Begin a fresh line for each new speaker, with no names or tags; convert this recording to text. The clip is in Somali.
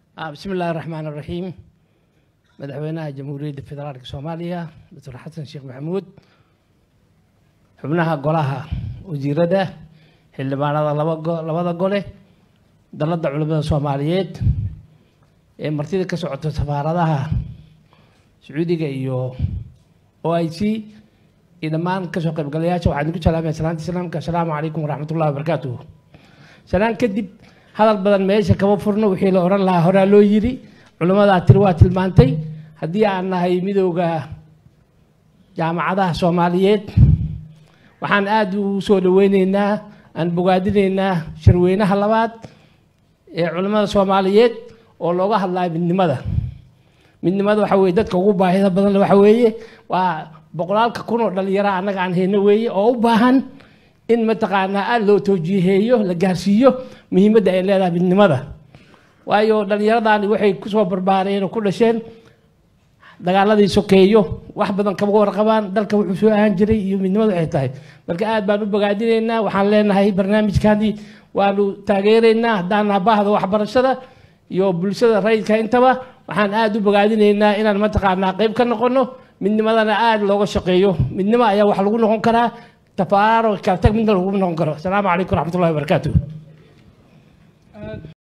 bismi illaahi raxmaan raxiim madaxweynaha jamhuuriyadda federaalka soomaaliya doctor xasan sheekh maxamuud xubnaha golaha wasiirada xildhibaanada labada gole dalladda culimada soomaaliyeed ee martida ka socota safaaradaha sacuudiga iyo o i c iyo dhammaan kasoo qaybgalayaasha waxaan idinku salaamaya salaanta islaamka assalaamu calaykum waraxmat ullahi wabarakaatuh salaan kadib hadal badan meesha kama furno wixii la odhan lahaa horaa loo yiri culimmadaa tiri waa tilmaantay haddii aan nahay midooda jaamacadaha soomaaliyeed waxaan aada u soo dhaweyneynaa aan bogaadinaynaa shirweynaha labaad ee culimmada soomaaliyeed oo looga hadlayo midnimada midnimada waxa weye dadka ugu baahida badan waxa weeye waa boqolaalka kun oo dhalinyara annaga aan hayno weeye oo u baahan in mataqaanaa aada loo toojiheeyo la gaarsiiyo muhiimadda ay leedahay midnimada waayo dhallinyaradani waxay kusoo barbaareen oo ku dhasheen dagaaladii sokeeyo wax badan kama warqabaan dalka wuxuu soo ahaan jiray iyo midnimada waxay tahay marka aad baan u bogaadinaynaa waxaan leenahay barnaamijkani waanu taageeraynaa haddaan naha baahda waxbarashada iyo bulshada rayidka intaba waxaan aada u bogaadinaynaa inaan mataqaanaa qeyb ka noqono midnimadana aada looga shaqeeyo midnimo ayaa wax lagu noqon karaa tafaaro kala tag midna lagu noqon karo asalaamu calaykum waraxmat ullahi wabarakaatu